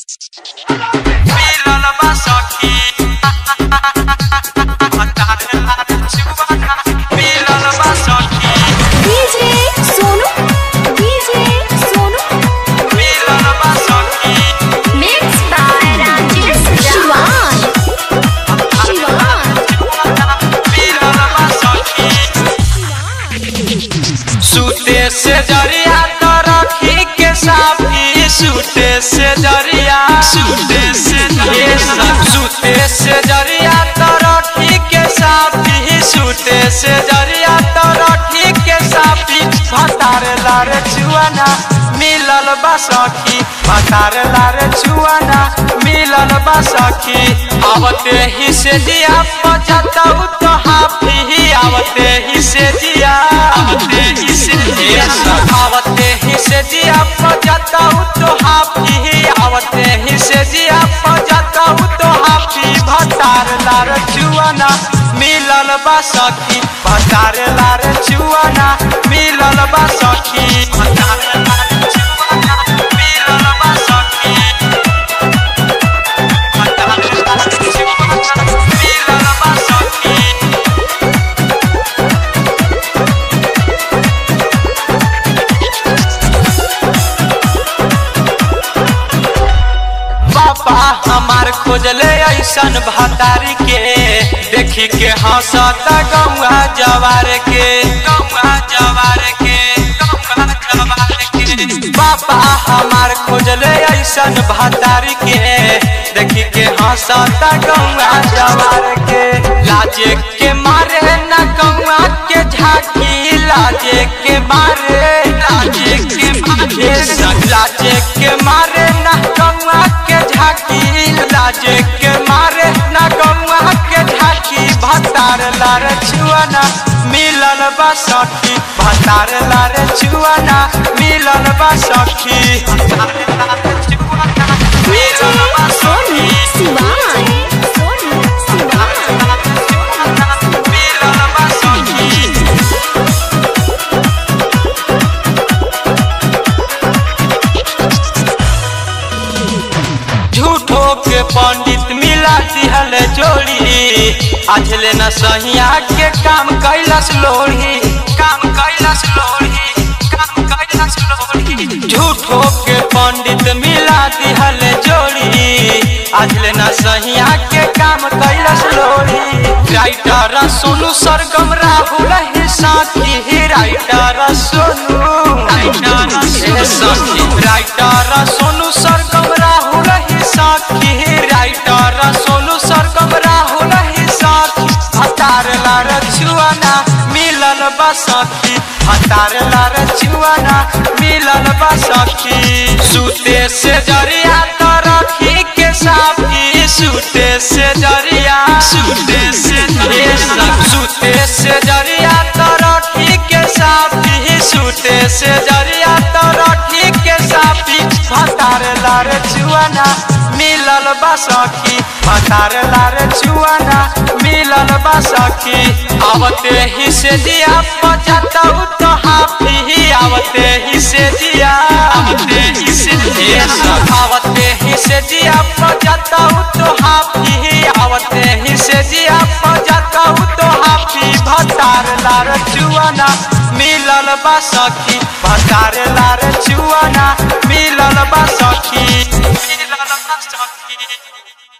मिलल बा सखी मिलल बा सखी डीजे सोनू डीजे सोनू मिलल बा सखी मिक्स बाय राजेश शिवान शिवान मिलल बा सखी सूते से जरिया तो रखी के साफी सूते से जरिया सूते से जरिया सूते से जरिया तो रखी के साफी सूते से जरिया तो रखी के साफी भतार लार चुआना मिलल बा सखी भतार लार चुआना मिलल बा सखी आवते ही से दिया पचतौ तो हाफी आवते ही से दिया आवते ही से दिया आवते ही से दिया पचतौ तो हाफी आवते ही से दिया पचतौ तो हाफी भतार लार चुआना मिलल बा सखी भतार लार चुआना मिलल बा सखी भतार लार चुआना मिलल बा सखी भतार लार चुआना मिलल बा सखी पापा हमार खोजले ऐसन भतारी के देखी के हंसता गौआ जवार के गौआ जवार के गौआ जवार के पापा हमार खोजले ऐसन भतारी के देखी के हंसता गौआ जवार के लाजे के मारे न गौआ के झाकी लाजे के मारे लाजे के मारे लाजे के मारे न गौआ के झाकी लाजे के मारे न गौआ के झाकी भतार लार छुआना मिलल बा सखी भतार लार छुआना मिलल बा सखी मिलल बा सोनू सखी शिवान सोनू शिवान मिलल बा सखी झूठो के पंडित मिला दिहल जोड़ी आज ले न सहिया के काम कैलस लोढ़ी काम कैलस लोढ़ी काम कैलस लोढ़ी झूठो के पंडित मिला दिहल जोड़ी आज ले न सहिया के काम कैलस लोढ़ी राइटर सोनू सरगम राहुल ही साथी राइटर सोनू राइटर सखी राइटर सोनू सरगम राहुल ही साथी राइटर सोनू सरगम राहुल ही साथी हतार लार छुआना मिलल बा सखी हतार लार छुआना मिलल बा सखी सूते से जरिया तो रखी के साफी सूते से जरिया सूते से जरिया सूते से जरिया तो रखी के साफी सूते से जरिया तो रखी के साफी भतार लार छुआना मिलल बा सखी भतार लार छुआना मिलल बा सखी आवते ही से दिया पचतौ तो हाफी आवते ही से दिया आवते ही से दिया आवते ही से दिया पचतौ तो हाफी आवते ही से दिया पचतौ तो हाफी भतार लार चुआना मिलल बा सखी भतार लार चुआना मिलल बा सखी मिलल बा सखी